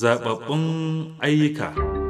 zababbun ayyuka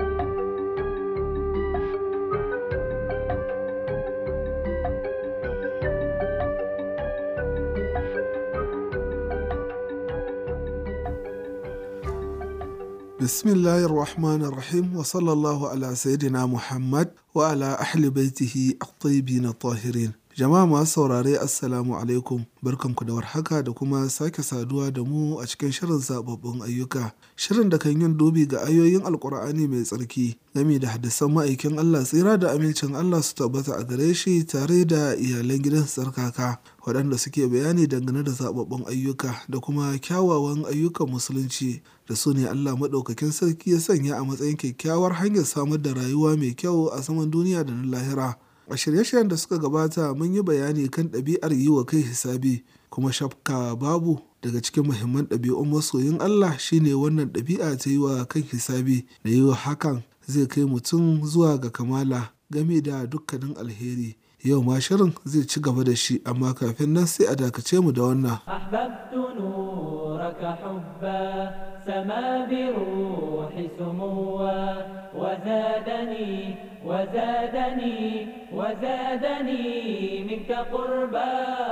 Bismillahir Rahmanir Rahim wa sallallahu ala Sayyidina Muhammad wa ala ahli baitihi at-tayyibin tahirin. Jama'a masu saurare Assalamu alaikum barkanku da warhaka da kuma sake saduwa da mu a cikin shirin zababbun ayyuka. Shirin da kan yin dubi ga ayoyin Alkur'ani mai tsarki game da hadisan ma'aikin Allah tsira da amincin Allah su tabbata a gare shi tare da iyalan gidan tsarkaka waɗanda suke bayani dangane da zababbun ayyuka da kuma kyawawan ayyukan musulunci da su ne Allah maɗaukakin sarki ya sanya a matsayin kyakkyawar hanyar samar da rayuwa mai kyau a saman duniya da na lahira. A shirye-shiryen da suka gabata mun yi bayani kan ɗabi'ar yi wa kai hisabi kuma shafka babu daga cikin muhimman ɗabi'un masoyin Allah shine wannan ɗabi'a ta yi wa kan hisabi da yi wa hakan zai kai mutum zuwa ga kamala game da dukkanin alheri. Yau ma shirin zai ci gaba da shi amma kafin nan sai a dakace mu da wannan. أحببت نورك حبا سما بروح سموا وزادني وزادني وزادني منك قربا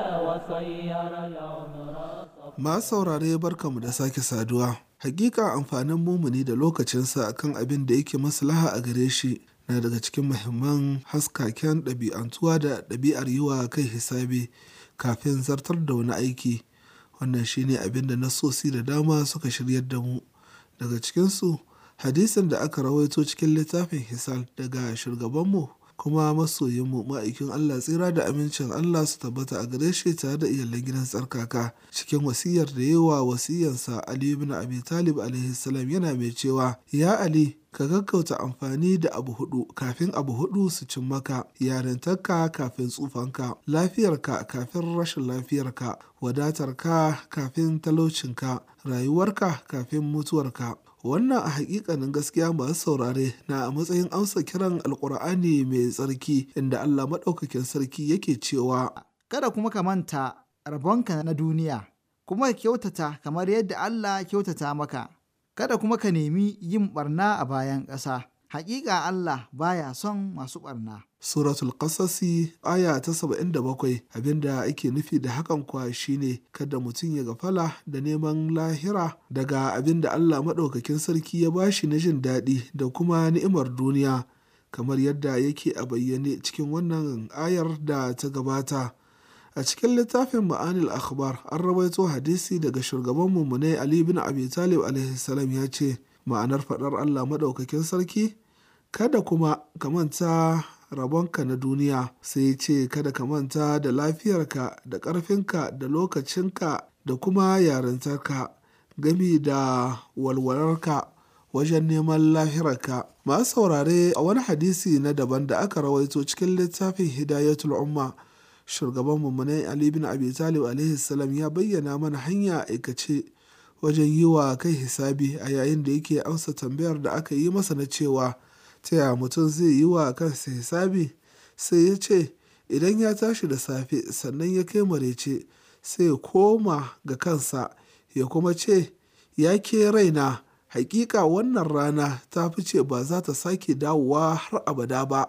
وصير العمر Masu saurare barkamu da sake saduwa. Hakika amfanin mumuni da lokacinsa akan abin da yake maslaha a gare shi na daga cikin muhimman haskaken ɗabi'antuwa da ɗabi'ar yi wa kai hisabi kafin zartar da wani aiki. Wannan shine abin da nasosi da dama suka shiryar da mu. Daga cikinsu, hadisin da aka rawaito cikin littafin Hisal daga shugabanmu kuma masoyinmu ma'aikin Allah tsira da amincin Allah su tabbata a gare shi tare da iyalan gidan tsarkaka cikin wasiyar da yawa wasiyansa Ali ibn Abi Talib alaihi salam yana mai cewa ya Ali ka gaggauta amfani da abu hudu kafin abu hudu su cin maka yarintarka kafin tsufanka lafiyarka kafin rashin lafiyarka wadatarka kafin talaucinka rayuwarka kafin mutuwarka wannan a hakikanin gaskiya masu saurare na a matsayin amsa kiran alkur'ani mai tsarki inda Allah maɗaukakin sarki yake cewa kada kuma ka manta rabonka na duniya kuma ka kyautata kamar yadda Allah ya kyautata maka kada kuma ka nemi yin barna a bayan ƙasa Hakika Allah baya son masu barna. Suratul Qasasi aya ta saba'in da bakwai abinda ake nufi da hakan kwa shine kada mutum ya gafala da neman lahira daga abinda Allah maɗaukakin sarki ya bashi na jin daɗi da kuma ni'imar duniya kamar yadda yake a bayyane cikin wannan ayar da ta gabata. A cikin littafin ma'anil akhbar an rawaito hadisi daga shugaban mummunai Ali bin Abi Talib alaihi salam ya ce ma'anar faɗar Allah maɗaukakin sarki kada kuma ka manta rabonka na duniya sai ce kada ka manta da lafiyarka da ƙarfinka da lokacinka da kuma yarintarka gami da walwalarka wajen neman lahirarka masu saurare a wani hadisi na daban da aka rawaito cikin littafin hidayatul umma shugaban mummunai ali bin abi talib alaihi salam ya bayyana mana hanya aikace wajen yi wa kai hisabi a yayin da yake amsa tambayar da aka yi masa na cewa ta yaya mutum zai yi wa kansa hisabi sai ya ce idan ya tashi da safe sannan ya kai marece sai ya koma ga kansa ya kuma ce ya ke raina hakika wannan rana ta fice ba za ta sake dawowa har abada ba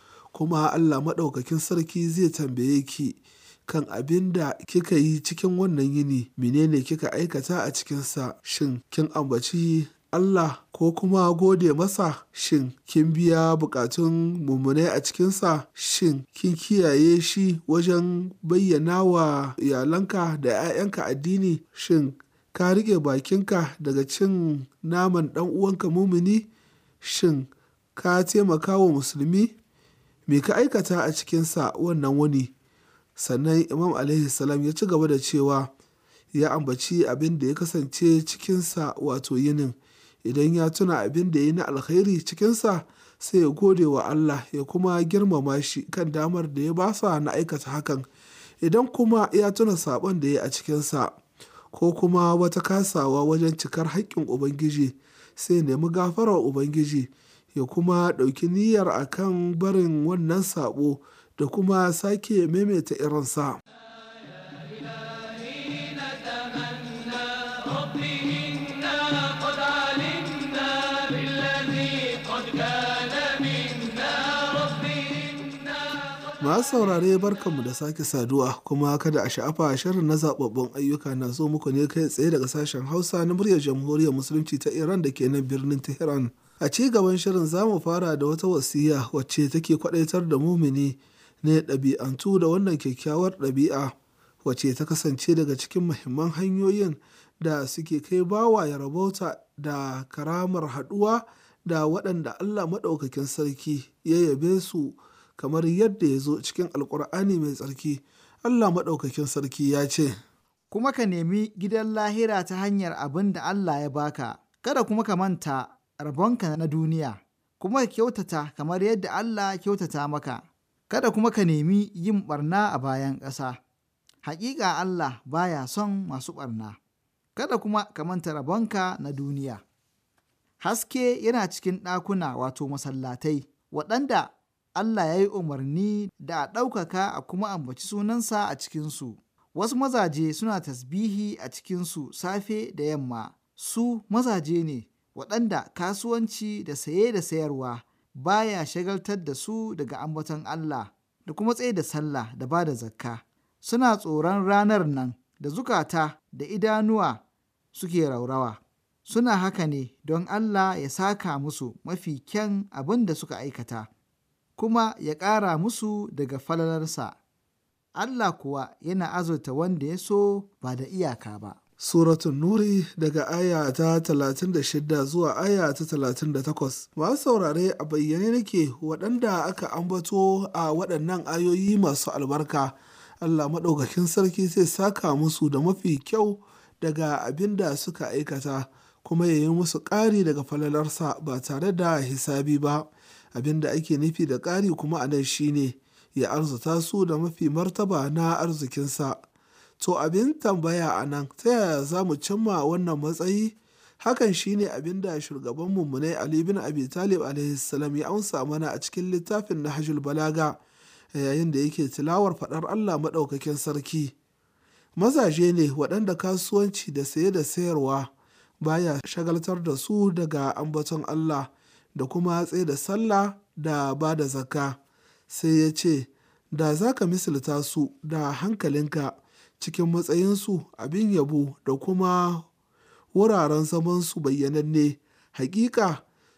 kuma allah maɗaukakin sarki zai tambaye ki kan abin da kika yi cikin wannan yini menene kika aikata a cikinsa shin kin ambaci Allah ko kuma gode masa shin kin biya bukatun mummunai a cikinsa shin kin kiyaye shi wajen bayyana wa iyalanka da 'ya'yanka addini shin ka rike bakinka daga cin naman ɗan uwanka mumuni shin ka taimaka wa musulmi me ka aikata a cikinsa wannan wani sannan imam alaihi salam ya ci gaba da cewa ya ambaci abin da ya kasance cikinsa wato yinin idan ya tuna abin da ya yi na alkhairi cikinsa sai ya gode wa Allah ya kuma girmama shi kan damar da ya basa na aikata hakan idan kuma ya tuna sabon da ya a cikinsa ko kuma wata kasawa wajen cikar haƙƙin ubangiji sai nemi gafarar ubangiji ya kuma ɗauki niyyar akan barin wannan sabo da kuma sake maimaita irinsa. إلهي نتمنى ربي إنا قد علمنا Masu saurare barkanmu da sake saduwa kuma kada a sha'afa shirin na zababbun ayyuka na zo muku ne kai tsaye daga sashen Hausa na muryar Jamhuriyar Musulunci ta Iran da ke nan birnin Tehran. A ci gaban shirin za mu fara da wata wasiya wacce take kwadaitar da mumini ne ɗabi'antu da wannan kyakkyawar ɗabi'a wacce ta kasance daga cikin muhimman hanyoyin da suke kai bawa ya rabauta da karamar haɗuwa da waɗanda Allah maɗaukakin sarki ya yabe su kamar yadda ya zo cikin alkur'ani mai tsarki Allah maɗaukakin sarki ya ce kuma ka nemi gidan lahira ta hanyar abin da Allah ya baka kada kuma ka manta rabonka na duniya kuma ka kyautata kamar yadda Allah kyautata maka kada kuma ka nemi yin barna a bayan ƙasa hakika Allah baya son masu barna kada kuma ka manta rabonka na duniya haske yana cikin ɗakuna wato masallatai waɗanda Allah ya yi umarni da a ɗaukaka a kuma ambaci sunansa a cikinsu. Wasu mazaje suna tasbihi a cikinsu safe da yamma, su mazaje ne waɗanda kasuwanci da saye da sayarwa baya shagaltar da su daga ambaton Allah da kuma tsaye da sallah da ba da zakka. Suna tsoron ranar nan da zukata da idanuwa suke raurawa. Suna haka ne don Allah ya saka musu mafi kyan abin da suka aikata. kuma ya ƙara musu daga falalarsa. Allah kuwa yana azurta wanda ya so ba da iyaka ba. Suratun Nuri daga aya ta 36 zuwa aya ta 38. Masu saurare a bayyane nake waɗanda aka ambato a waɗannan ayoyi masu albarka. Allah maɗaukakin sarki zai saka musu da mafi kyau daga abin da suka aikata, kuma ya yi musu ƙari daga falalarsa ba tare da hisabi ba. abin da ake nufi da ƙari kuma a nan shine ya arzuta su da mafi martaba na arzikinsa to abin tambaya a nan ta yaya za mu cimma wannan matsayi hakan shine abin da shugaban mummunai ali bin abi talib alaihissalam ya amsa mana a cikin littafin nahjul balaga yayin da yake tilawar faɗar allah maɗaukakin sarki mazaje ne waɗanda kasuwanci da saye da sayarwa baya shagaltar da su daga ambaton allah da kuma tsaye da sallah da ba da zakka sai ya ce da za ka misalta su da hankalinka cikin matsayinsu abin yabo da kuma wuraren zamansu bayyananne hakika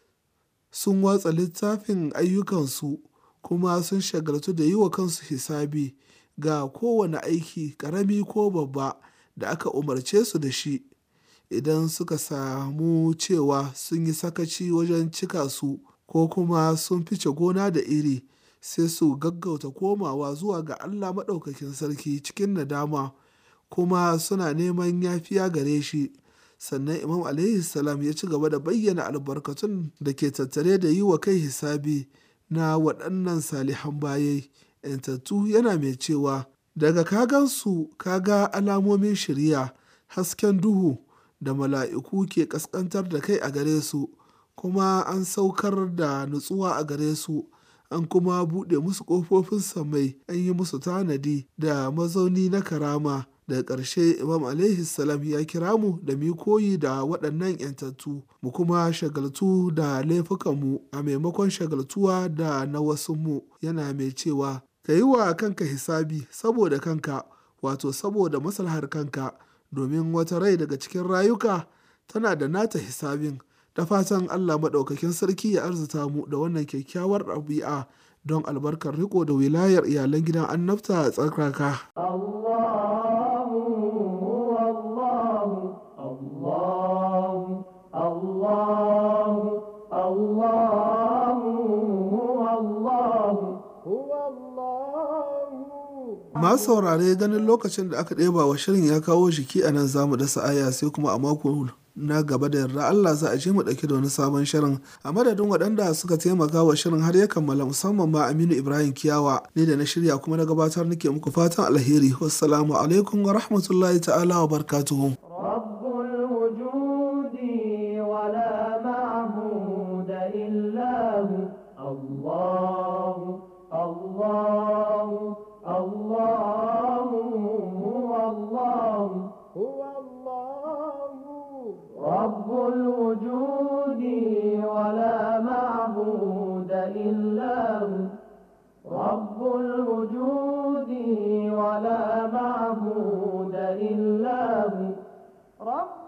sun watsa littafin ayyukansu kuma sun shagaltu da yi wa kansu hisabi ga kowane aiki ƙarami ko babba da aka umarce su da shi idan suka samu cewa sun yi sakaci wajen cika su ko kuma sun fice gona da iri sai su gaggauta komawa zuwa ga Allah maɗaukakin sarki cikin nadama kuma suna neman yafiya gare shi sannan imam alaihi salam ya ci gaba da bayyana albarkatun da ke tattare da yi wa kai hisabi na waɗannan salihan bayai yantattu yana mai cewa daga kagansu kaga alamomin shirya hasken duhu da mala'iku ke ƙasƙantar da kai a gare su, kuma an saukar da nutsuwa a gare su, an kuma buɗe musu ƙofofin samai, an yi musu tanadi da mazauni na karama. Daga ƙarshe Imam alaihi salam ya kira mu da mu koyi da waɗannan ‘yantattu, mu kuma shagaltu da laifukanmu a maimakon shagaltuwa da na wasu mu yana mai cewa, ka yi wa kanka hisabi saboda kanka, wato saboda maslahar kanka. domin wata rai daga cikin rayuka tana da nata hisabin da fatan Allah maɗaukakin sarki ya arzuta mu da wannan kyakkyawar ɗabi'a don albarkar riko da wilayar iyalan gidan annabta a tsarkaka. masu saurare ganin lokacin da aka ɗeba wa shirin ya kawo jiki a nan zamu dasa aya sai kuma a mako na gaba da yarda Allah za a je mu ɗauki da wani sabon shirin a madadin waɗanda suka taimaka wa shirin har ya kammala musamman ma Aminu Ibrahim Kiyawa ne da na shirya kuma na gabatar nake muku fatan alheri wassalamu alaikum wa rahmatullahi ta'ala wa barakatuhu رب الوجود ولا معبود إلا هو رب الوجود إلا هو رب